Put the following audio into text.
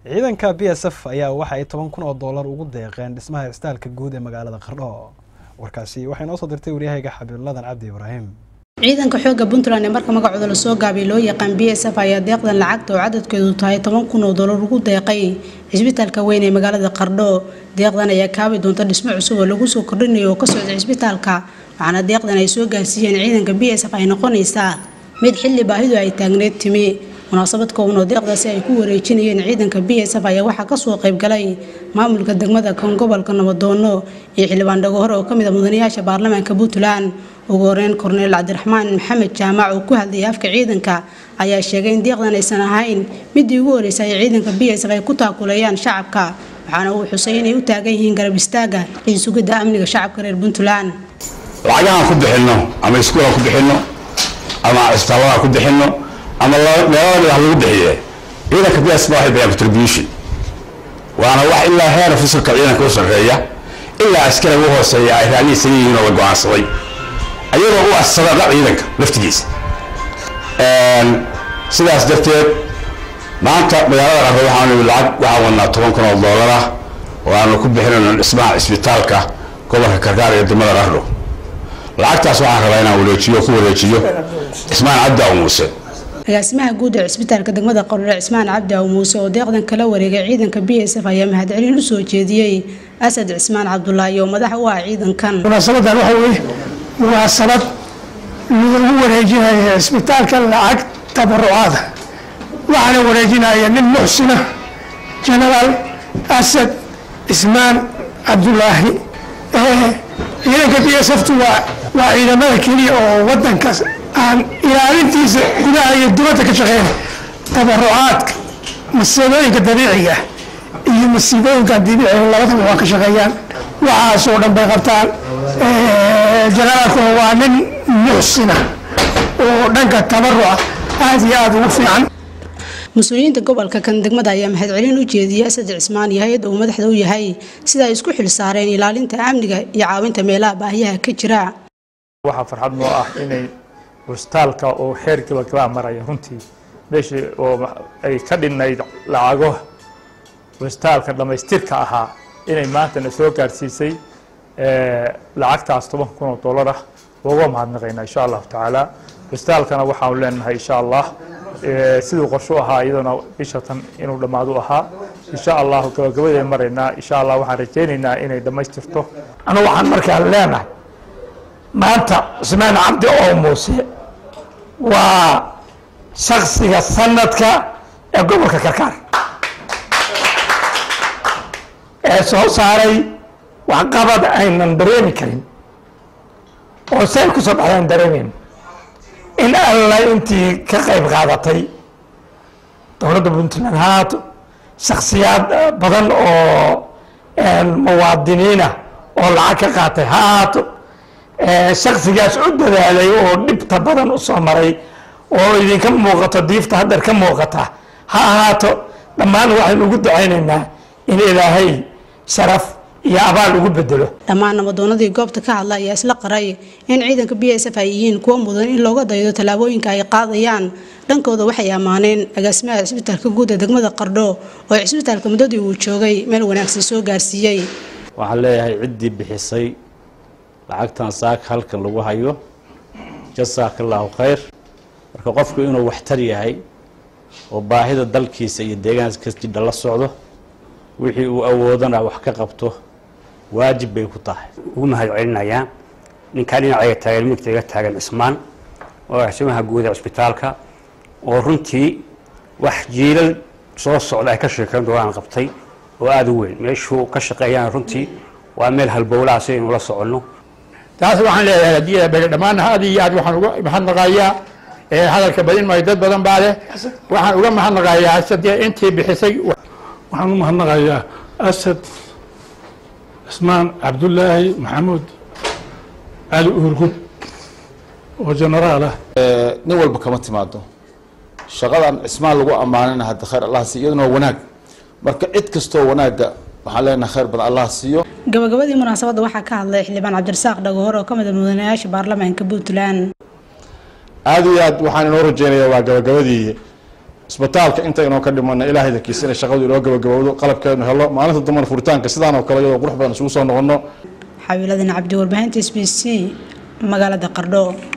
ciidanka b s f ayaa waxa ay toban kun oo doolar ugu deeqeen dhismaha istaalka guud ee magaalada qardho warkaasi waxay noo soo dirtay waryahayga xabiibuladan cabdi ibraahim ciidanka xooga puntland ee marka magacooda lasoo gaabay loo yaqaan b s f ayaa deeqdan lacagta oo cadadkeedu tahay toban kun oo doolar ugu deeqay cisbitaalka weyn ee magaalada qardho deeqdan ayaa kaabi doonta dhismo cusub oo lagu soo kordhinayo oo ka socda cisbitaalka waxaana deeqdan ay soo gaarsiiyeen ciidanka b s f ay noqonaysaa mid xilli baahidu ay taagneed timi munaasabad kooban oo deeqdaasi ay ku wareejinayeen ciidanka b s f ayaa waxaa kasoo qaybgalay maamulka degmada kan gobolka nabadoono iyo xildhibaan dhago hore oo kamid a mudanayaasha baarlamaanka puntland ugu horeyn korneel cabdiraxmaan maxamed jaamac oo ku hadlayay afka ciidanka ayaa sheegay in deeqdan aysan ahayn midii ugu horeysay ay ciidanka b s f ay ku taakuleeyaan shacabka waxaana uu xusay inay u taagan yihiin garab istaaga iyo sugidda amniga shacabka reer puntland lacagahaan ku bixinno ama iskuulaan ku bixinno ama cisbitaaladaan ku bixinno ama meelada madax lagu bixiye ciidanka b s ba waxay bixiyaan contribution waana wax ilaa heer fasalka ciidanka u sarreeya ilaa askariga u hooseeya ay raalihiisan yihiin oo la go-aansaday ayagoo u assadada ciidanka laftigiisa sidaas darteed maanta magaalada qarro waxaanu lacag waxaan wadnaa toban kun oo doolar ah oo aanu ku bixinayno dhismaha cisbitaalka gobolka karkaar iyo degmada qarro lacagtaas waxaan rabaa inaan wareejiyo ku wareejiyo cismaan cabdi aw muuse agaasimaha guud ee cisbitaalka degmada qorore cismaan cabdi aw muuse oo deeqdan kala wareegay ciidanka b s f ayaa mahadcelin u soo jeediyey asad cismaan cabdulaahi oo madax u ah ciidankan munaasabadan waxa weeye munaasabad lagu wareejinayo cisbitaalka lacag tabarucaada waxaana wareejinaya nin muxsina genaraal asad cismaan cabdulaahi ciidanka b s ftu waa waa ciidamada keliya oo wadankaas aan ilaalintiisa gudaha iyo dibadda ka shaqeyn tabarucaadka masiibooyinka dabiiciga iyo masiibooyinka dabiiciga labadaba waa ka shaqeeyaan waxaasoo dhan bay qabtaan janaraalkuna waa nin muxsina oo dhanka tabaruca aada iyo aada ugu fiican mas-uuliyiinta gobolka kan degmada ayaa mahadcelin u jeediyey asad cismaan iyo hay-adda uu madaxda u yahay sida ay isku xil saareen ilaalinta amniga iyo caawinta meelaha baahiyaha ka jira waxaa farxad noo ah inay cisbitaalka oo xeer gabagabaa maraya runtii meeshii oo ay ka dhinnayd lacago cisbitaalka dhammaystirka ahaa inay maantana soo gaarsiisay lacagtaas toban kun oo dollar ah uga mahadnaqaynaa insha allahu tacaala cisbitaalkana waxaanu leenahay insha allah siduu qorshu ahaa iyadana bisha tan inuu dhammaadu ahaa insha allahu gabagabadee maraynaa insha allah waxaan rajaynaynaa inay dhammaystirto anu waxaan markaa leenahay maanta cusmaan cabdi oo muuse waa shaksiga sanadka ee gobolka karkaar ee soo saaray waxqabad aynan dareemi karin oo say ku soo baxdaan dareemeyn in alla intii ka qayb qaadatay dowladda puntland ha haato shaksiyaad badan oo muwaadiniina oo lacag ka qaatay ha haato shaksigaas u dadaalay oo dhibta badan u soo maray oo idinka muuqato diifta hadeer ka muuqata ha ahaato dhammaan waxaynu ugu ducaynaynaa in ilaahay sharaf iyo abaal ugu bedelo dhammaan nabadoonadii goobta ka hadla ayaa isla qaray in ciidanka b s f ay yihiin kuwo mudan in looga daydo tallaabooyinka ay qaadayaan dhankooda waxay ammaaneen agaasimaha cisbitaalka guud ee degmada qardho oo cisbitaalka muddadii uu joogay meel wanaagsan soo gaarsiiyey waxaan leeyahay ciddii bixisay lacagtan saaka halkan lagu hayo jasaaka allaahu khayr marka qofku inuu waxtar yahay oo baahida dalkiisa iyo deegaanka jidha la socdo wixii uu awoodana wax ka qabto waajib bay ku tahay ugu mahad celinayaa ninkaa dhinacayga taagan migtayga taagan cismaan oo axsimaha guud ee cisbitaalka oo runtii wax jiilal soo socda ay ka sheekayn doonaan qabtay oo aada u weyn meeshuu ka shaqeeyaan runtii waa meel halbowlaha si aynu la soconno taas waxaan leeyahay haddii beri dhammaan aad iyo aad waxaan uga mahadnaqayaa hadalka badin maayo dad badan baa leh waxaan uga mahadnaqayaa sadee intii bixisay waxaan u mahadnaqayaa asad cismaan cabdulaahi maxamuud cali uurgub oo genaraal ah nin walba kama timaado shaqadan cismaan lagu ammaanina hadda khayr allah siiyo iyaduna waa wanaag marka cid kastoo wanaagga waxaan leenahay khayr badan allah siiyo gabagabadii munaasabadda waxaa ka hadlay xildhibaan cabdirasaaq dhagohor oo ka mid a mudanayaasha baarlamaanka puntland aada iyo aad waxaan inoo rajeynayaa waa gabagabadii isbitaalka inta inoo ka dhimana ilaahay dankiisa inay shaqadu inoo gabagabowdo qalabkeenu helo maalinta dambana furitaanka sidaan oo kale iyadoo qurux badan isugu soo noqono xawiiladan cabdi warbaahinta s b c magaalada qardho